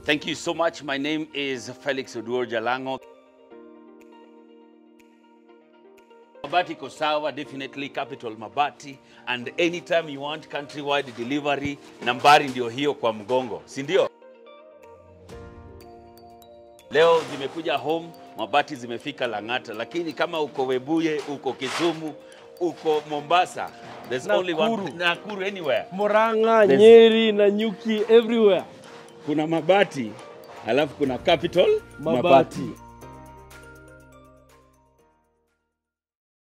Thank you so much. My name is Felix Oduor Jalango. Mabati iko sawa, definitely Capital Mabati and anytime you want countrywide delivery, nambari ndio hiyo kwa mgongo, si ndio? Leo zimekuja home, mabati zimefika Lang'ata, lakini kama uko Webuye, uko Kisumu, uko Mombasa, there's only one Nakuru. Nakuru anywhere. Murang'a, There's- Nyeri, Nanyuki, everywhere. Kuna mabati, alafu kuna Capital Mabati.